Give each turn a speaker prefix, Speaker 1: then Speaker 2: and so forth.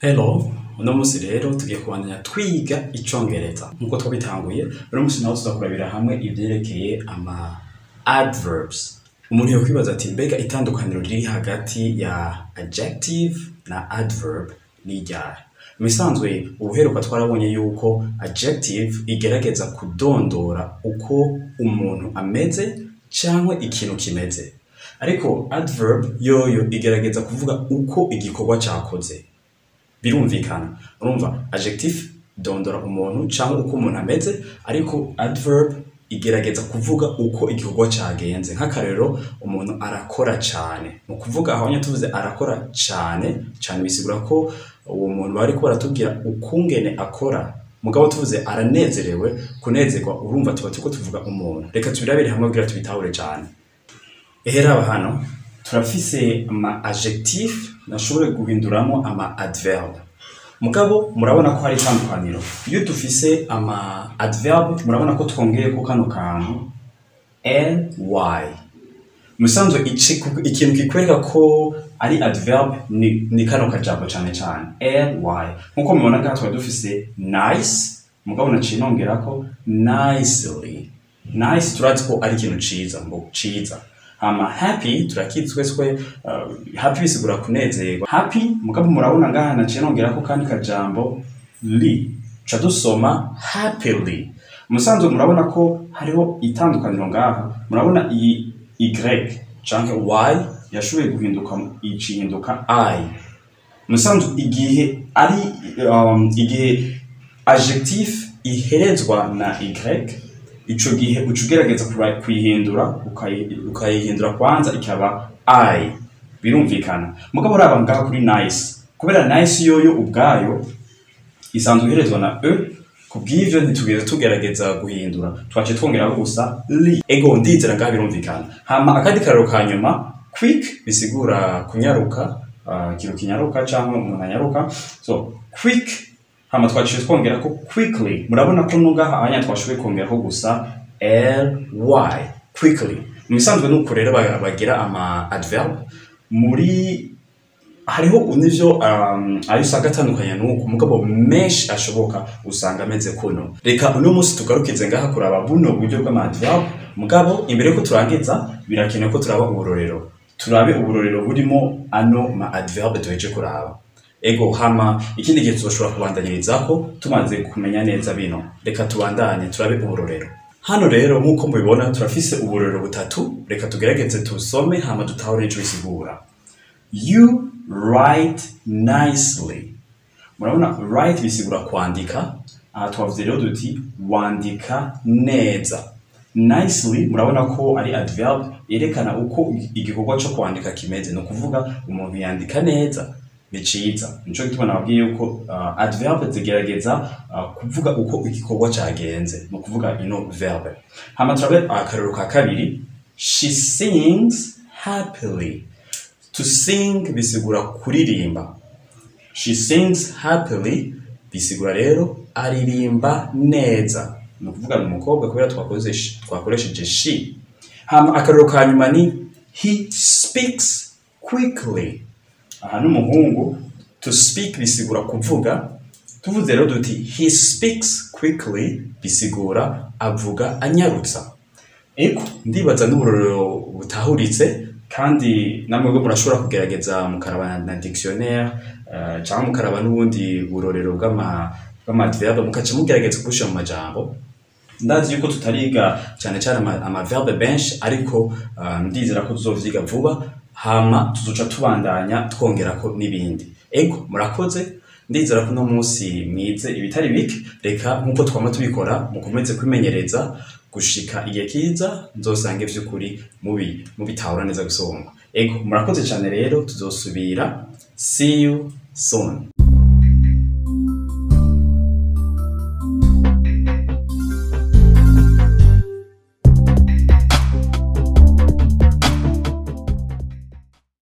Speaker 1: Hello, uno musi rero tugiye kubandanya twiga icongereza nk'uko twabitanguye uno musi naho tuza kurabira hamwe ivyerekeye ama adverbs umuntu yokwibaza ati mbega itandukaniro riri hagati ya adjective na adverb ni ryari mu bisanzwe ubuheruka twarabonye yuko adjective igerageza kudondora uko umuntu ameze cyangwa ikintu kimeze ariko adverb yoyo igerageza kuvuga uko igikorwa cyakoze birumvikana urumva adjective dondora umuntu cyangwa uko umuntu ameze ariko adverb igerageza kuvuga uko igikorwa cyagenze nk'akarero umuntu arakora cyane mu kuvuga aho nyine tuvuze arakora cyane cyane bisigura ko uwo muntu bari ko baratubwira ukungene akora mugabo tuvuze aranezerewe kunezerwa urumva tuba turiko tuvuga umuntu reka tubirabire hamwe kugira tubitahure cyane eheraba hano turafise ama adjectif nashobore guhinduramo ama adverb mugabo murabona ko hari itandukaniro iyo dufise ama adverb murabona ko twongeye ko kano kantu ly musanzwe ici- ikintu kikwereka ko ari adverb ni, ni kano kajambo cyane cyane ly nkuko mubona ngaha twari dufise nice mugabo naciye nongerako nicely nice turazi ko ari ikintu ciza ngo ciza hama happy turakizi twese ko uh, happy bisigura kunezerwa happy mugabo murabona ngaha naciye nongerako kandi kajambo li ca dusoma happily musanzwe murabona ko hariho itandukaniro ngaha murabona iyi y canke y yashoboye guhinduka icihinduka i musanzwe igihe ari um, igihe adjectif iherezwa na y ico gihe uca ugerageza kuba- kuyihindura ukayi- ukayihindura kwanza ikaba i birumvikana mugabo uraba ngaha kuri nice kubera nice yoyo ubwayo isanzwe iherezwa na e kubw'ivyo ntitugeze tugerageza guhindura twaciye twongeraho gusa li ego ndizera ngaha birumvikana hama akandi karero ka nyuma quick bisigura kunyaruka uh, ikintu kinyaruka canke umuntu anyaruka so quick hama twaciye twongera ko quickly murabona ko nungaha anya twashoboye kongeraho gusa ly quickly mu bisanzwe nuko rero ba- bagira ama adverb muri hariho n'ivyo um, ayo usanga atandukanye n'uko mugabo menshi ashoboka usanga ameze kuno reka uno munsi tugarukize ngaha kuraba buno buryo bw'amadverb mugabo imbere yuko turangiza birakenewe ko turaba uburorero turabe uburorero burimo ano ma adverb duheje kuraba ego hama ikindi gihe tuzoshobora kubandanyirizako tumaze kumenya neza bino reka tubandanye turabe uburorero hano rero nk'uko mubibona turafise uburorero butatu reka tugerageze tusome hama dutahure ico bisigura You write nicely. Murabona write bisigura kwandika. Aha twavuze rero duti wandika neza. Nicely murabona ko ari adverb yerekana uko igikorwa cyo kwandika kimeze. Ni ukuvuga umuntu yandika neza ni ciza. Nico gituma nababwiye yuko uh, adverb zigerageza uh, kuvuga uko igikorwa cagenze. Ni ukuvuga ino verb. Hama turabe akarero ka kabiri. She sings happily. To sing bisigura kuririmba. She sings happily bisigura rero aririmba neza. Ni ukuvuga ni umukobwa kubera twakoze twakoresheje she. Hama akarero ka nyuma ni he speaks quickly. Aha ni umuhungu. To speak bisigura kuvuga. Tuvuze rero duti he speaks quickly bisigura avuga anyarutsa. Eko ndibaza n'uburorero butahuritse kandi namwe bwo murashobora kugerageza mukaraba na dictionnaire uh, cyangwa mukaraba n'ubundi burorero bw'ama bw'amadverbe mukaca mugerageza kubushyira mu majambo ndazi yuko tutariga cyane cyane ama- amaverbe benshi ariko uh, ndizera ko tuzovyiga vuba hama tuzoca tubandanya twongerako n'ibindi ego murakoze ndizera ko uno munsi mwize ibitari bike reka nk'uko twama tubikora mukomeze kwimenyereza gushika igihe kiza nzosange vy'ukuri mubi mubitahura neza gusonga ego murakoze cyane rero tuzosubira see you soon